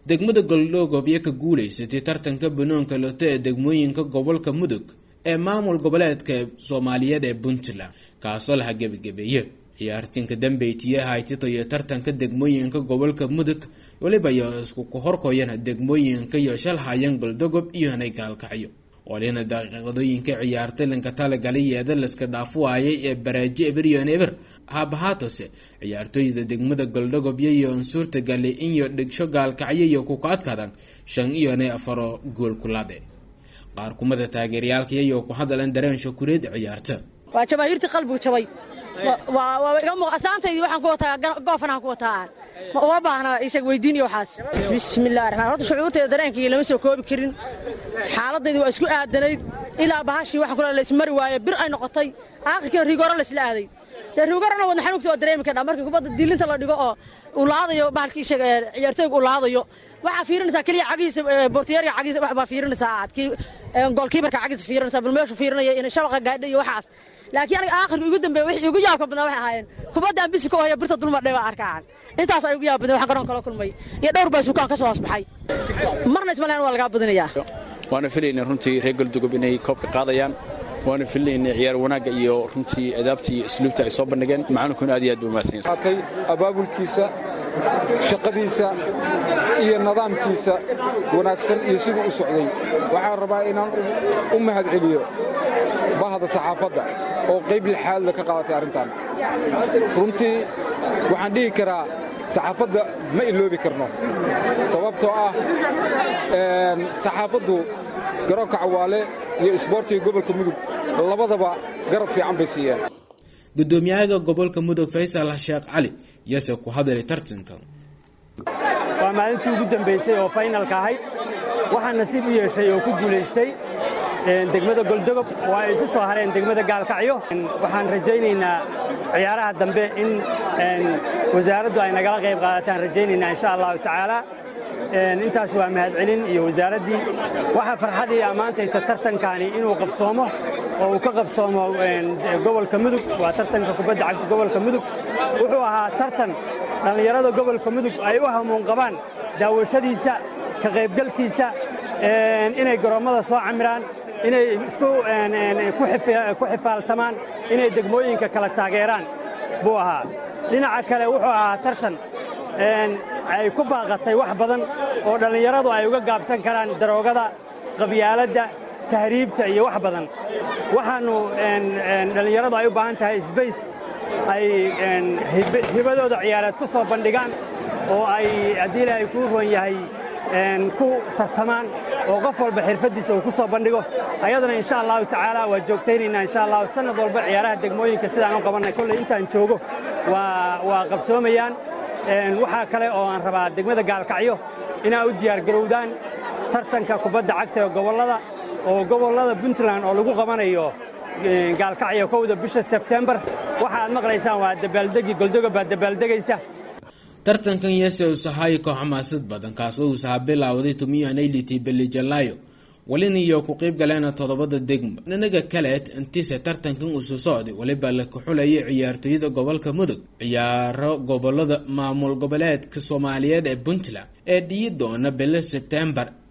degmada goldhoogob iyo ka guulaysatay tartanka banoonka loto ee degmooyinka gobolka mudug ee maamul goboleedka soomaaliyeed ee puntland kaasoo laha gebagabeeye ciyaartinka dambeytiye haytito iyo tartanka degmooyinka gobolka mudug weliba iyo isku kuhorkoyana degmooyinka iyo shalhayan goldogob iyo hanay gaalkacyo walina daqiiqadooyinka ciyaartay lanka talagalayeeda laska dhaafu waayay ee baraaji eberyon eber haabahaatose ciyaartooyda degmada goldhogobyo iyo unsuurta gale inyo dhigsho gaalkacyo iyo kuka adkadan shan iyone afaro gool kulaade qaar kumada taageerayaalkaiyo ku hadalan dareen shakureed ciyaarta waa jamaahiirtii qalbigu jabay asaantaydii waxaan ku wataa goofanaan ku wataa ma uma baahna isag weydiiniyo waxaas bismillahi raxmaan horta shucuurteeda dareenkii lama soo koobi karin xaaladaydi waa isku aadanayd ilaa bahashii waxaan kula laysmari waaye bir ay noqotay aakhirkiina riigoro laysla aaday dee riigorona wadna xanuugta waa dareemi kardhaa markii kubadda diilinta la dhigo oo uu laadayo bahalkii sheeg ciyaartooyga uu laadayo waxaa fiirinaysaa keliya cagihiisa bortiyeerka cagihiisa wax baa fiirinaysaa aad kii goolkiibarka cagihiisa fiirinaysaa bal meeshu fiirinaya in shabaqa gaadha iyo waxaas laakiin aniga aakhirka igu dambeeye wixii igu yaabka badnaa waxay ahaayeen kubadda aan bisi ka haya birta dulmadhay baa arkaan intaas ay ugu yaab badnay waxaan garoon kala kulmay iyo dhowr baa sukaan ka soo hoosbaxay marna ismaleen waa lagaa badinayaa waana filaynay runtii reer goldogob inay koobka qaadayaan waana filaynay ciyaar wanaagga iyo runtii adaabta iyo isluubta ay soo bandhigeen macaalinkuna aad iyo aad buu mahadsanyahay abaabulkiisa shaqadiisa iyo nidaamkiisa wanaagsan iyo siduu u socday waxaan rabaa inaan u mahad celiyo bahda saxaafadda oo qayb lixaadla ka qaadatay arrintan runtii waxaan dhihi karaa saxaafadda ma iloobi karno sababtoo ah saxaafaddu garoonka cawaale iyo isboortiga gobolka mudug labadaba garab fiican bay siiyeen gudoomiyaha gobolka mudug faysal sheekh cali yase ku hadalay tartanka waa maalintii ugu dambaysay oo faynalka ahayd waxaa nasiib u yeeshay oo ku guulaystay degmada goldogob oo ay isu soo hareen degmada gaalkacyo waxaan rajaynaynaa ciyaaraha dambe in wasaaraddu ay nagala qayb qaadataan rajaynaynaa insha allahu tacaala intaas waa mahadcelin iyo wasaaraddii waxaa farxadii ammaantaysa tartankaani inuu qabsoomo oo uu ka qabsoomo gobolka mudug waa tartanka kubadda cagta gobolka mudug wuxuu ahaa tartan dhallinyarada gobolka mudug ay u hamuun qabaan daawashadiisa ka qaybgalkiisa inay garoommada soo camiraan inay isku ku xifaaltamaan inay degmooyinka kala taageeraan buu ahaa dhinaca kale wuxuu ahaa tartan ay ku baaqatay wax badan oo dhallinyaradu ay uga gaabsan karaan daroogada qabyaaladda tahriibta iyo wax badan waxaannu dhallinyaradu ay u baahan tahay sbays ay hibadooda ciyaareed ku soo bandhigaan oo ay haddii ilaahay kuu roon yahay ku tartamaan oo qof walba xirfaddiisa uu ku soo bandhigo ayadana insha allahu tacaala waa joogtaynaynaa insha allahu sannad walba ciyaaraha degmooyinka sidaan u qabannay kolley intaan joogo waa qabsoomayaan waxaa kale oo aan rabaa degmada gaalkacyo inaa u diyaargarowdaan tartanka kubadda cagta ee gobollada oo gobollada puntland oo lagu qabanayo gaalkacyo kowda bisha sebtembar waxa aad maqlaysaan waa dabaaldegi goldogob baa dabaaldegaysa tartankan yese usahayo koox xamaasad badan kaasoo uusaha bilaawday tumiyoanayliti belijalaayo walina iyo ku qayb galeena toddobada degmo dhinaga kaleed intise tartankan usu socday weliba la kaxulayay ciyaartooyada gobolka mudug ciyaaro gobolada maamul goboleedka soomaaliyeed ee puntland ee dhiyi doona bilo sebtembar